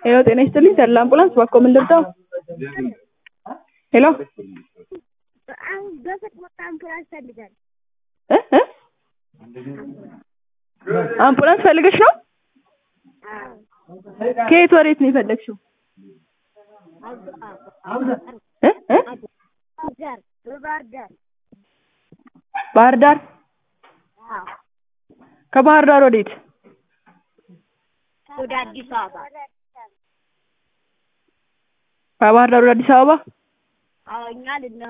ሄሎ ጤና ይስጥልኝ ተድላ አምቡላንስ እባክዎ ምን ልርዳው? ሄሎ አሁን በፍጥነት አምቡላንስ ፈልጋለሁ። እ እ አምቡላንስ ፈልገሽ ነው? ከየት ወዴት ነው የፈለግሽው? እ እ ባህር ዳር በባህር ዳር ባህር ዳር አዎ፣ ከባህር ዳር ወዴት? ወደ አዲስ አበባ ከባህር ዳር ወደ አዲስ አበባ አዎ፣ እኛ ልን